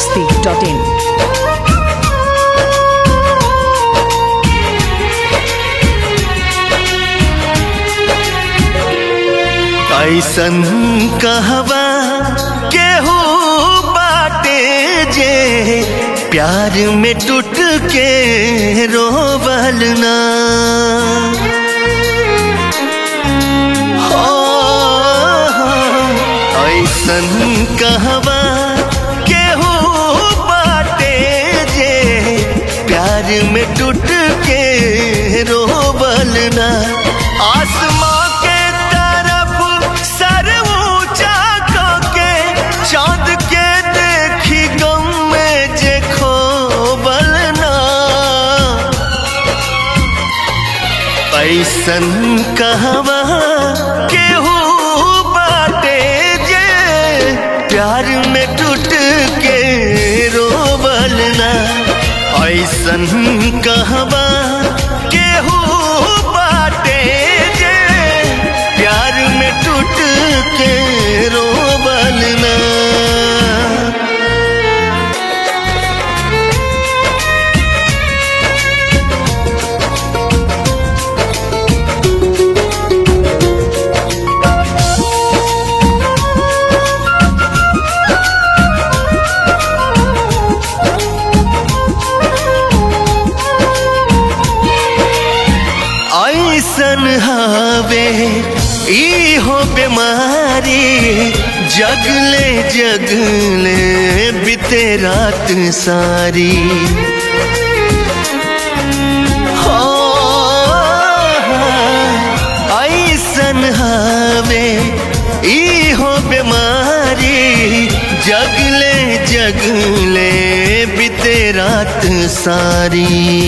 masti.in. ऐसन कहवा केहू बाटे जे प्यार में टूट के रोवल ना हो, ऐसन कहवा केहू बाटे जे प्यार में टूट के रोवल ना आसमां के तरफ सर ऊंचा करके चांद के देखी गम में जे खोवल ना ऐसन कहवा केहू बाटे जे प्यार में टूट के रोवल ना ऐसन कहवा केहू बाटे जे प्यार में टूट के रोवल ना ऐसन हवे ई हो बीमारी जगले जगले बीते रात सारी हो, ऐसन हवे ई हो बीमारी जगले जगले बीते रात सारी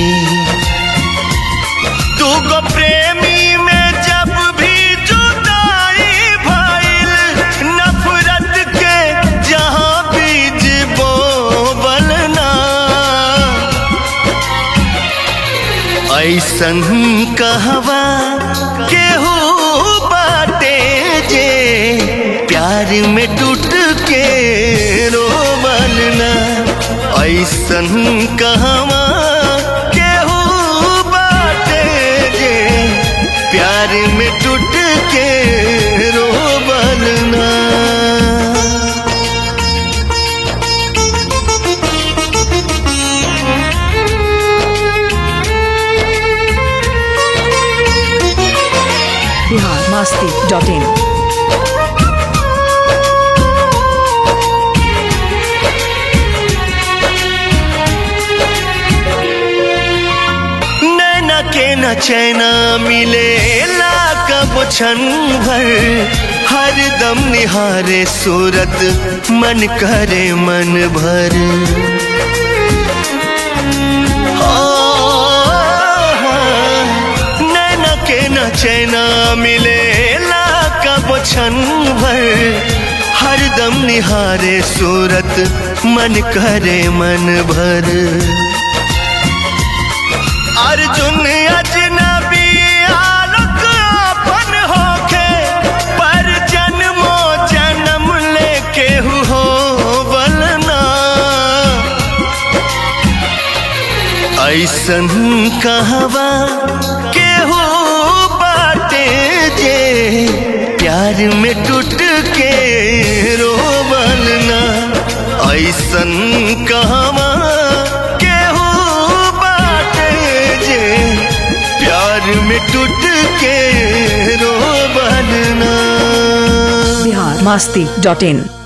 दूगो प्रेमी में जब भी जुदाई भइल नफरत के जहां बीज बोवल ना ऐसन कहवा केहू बाटे जे प्यार में टूट के रोवल ना ऐसन कहवा केहू बाटे जे प्यार में टूट के रोवल ना Bihar masti.in. नैना के न चैना मिले कब क्षण भर हर दम निहारे सूरत मन करे मन भर ओ, नैना के न चैना मिले कब क्षण भर हर दम निहारे सूरत मन करे मन भर अर्जुन अजनबी आलोक अपन होखे पर जन्मो जन्म लेके हो बलना ऐसन कहवा केहू बाटे जे प्यार में टूट के रोवल ना ऐसन कहवा केहू बाटे जे प्यार में टूट के रोवल ना Bihar masti.in.